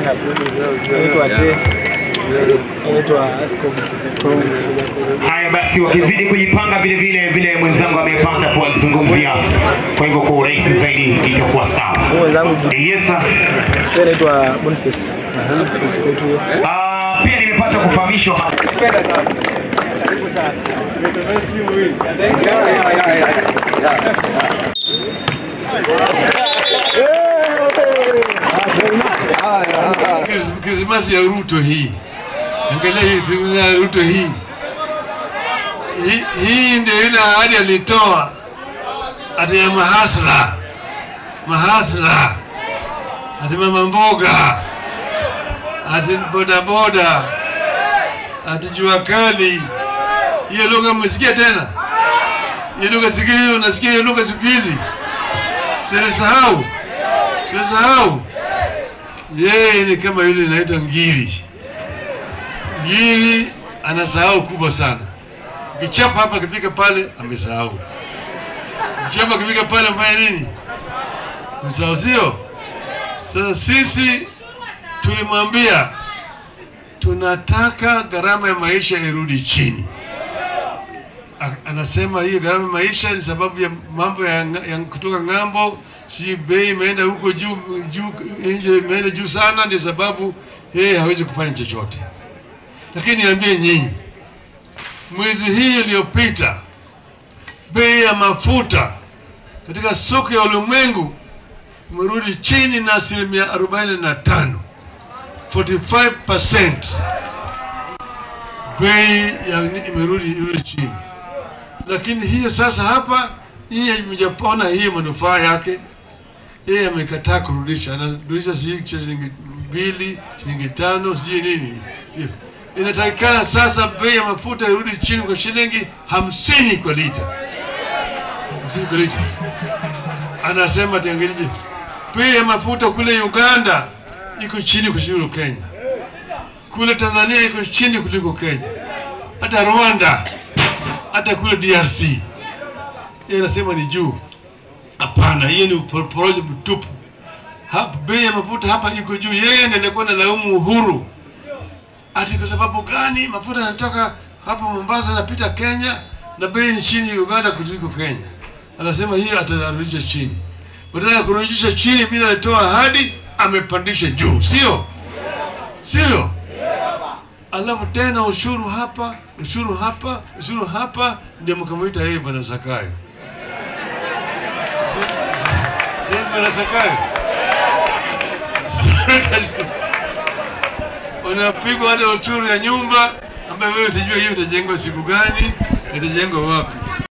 Anaitwa Te. Anaitwa Askofu. Haya basi, wakizidi kujipanga vile vile vile mwenzangu amepata kuwazungumzia, kwa hivyo kwa urahisi zaidi itakuwa sawa. Huyu mwenzangu Eliesa, yeye anaitwa Boniface. Kwetu huyo. ah, pia nimepata kufahamishwa hapa Kris- Krismasi ya Ruto hii, angalia hii Krismasi ya Ruto hii. Hii, hii ndio ile ahadi alitoa ati ya mahasla mahasla, ati mama mboga, ati bodaboda, ati jua kali. Hiyo lugha mmesikia tena? Hiyo lugha siku hiyo, unasikia hiyo lugha siku hizi? Silisahau, silisahau yeye ni kama yule inaitwa ngiri. Ngiri anasahau kubwa sana. Kichapa hapa akifika pale amesahau. Kichapa akifika pale amefanya nini? Amesahau, sio? Sasa sisi tulimwambia tunataka gharama ya maisha irudi chini. A- Anasema hiyo gharama ya maisha ni sababu ya mambo ya, nga- ya kutoka ng'ambo, si bei imeenda huko juu juu, nje imeenda juu sana, ndio sababu yeye hawezi kufanya chochote. Lakini niambie nyinyi, mwezi hii iliyopita bei ya mafuta katika soko ya ulimwengu imerudi chini na asilimia 45 45% bei ya imerudi imerudi chini lakini hiyo sasa hapa yeye mjapona hiyo manufaa yake yeye amekataa kurudisha anarudisha sijui shilingi mbili shilingi tano sijui nini Hiyo. inatakikana sasa bei ya mafuta irudi chini kwa shilingi hamsini kwa lita hamsini kwa lita anasema tiangalije bei ya mafuta kule uganda iko chini kuliko kenya kule tanzania iko chini kuliko kenya hata rwanda hata kule DRC yeye anasema ni juu. Hapana, hiyo ni uporojo mtupu. Hapa bei ya mafuta hapa iko juu. Yeye ndiye alikuwa analaumu Uhuru ati kwa sababu gani mafuta yanatoka hapa Mombasa yanapita Kenya na bei ni chini Uganda kuliko Kenya. Anasema hiyo atarudisha chini, badala ya kurudisha chini bila alitoa ahadi, amepandisha juu, sio sio? alafu tena ushuru hapa, ushuru hapa, ushuru hapa, ndio mkamwita yeye bwana Zakayo. Si- si- si bwana Zakayo unapigwa hata ushuru ya nyumba ambayo wewe utajua hiyo itajengwa siku gani, itajengwa wapi.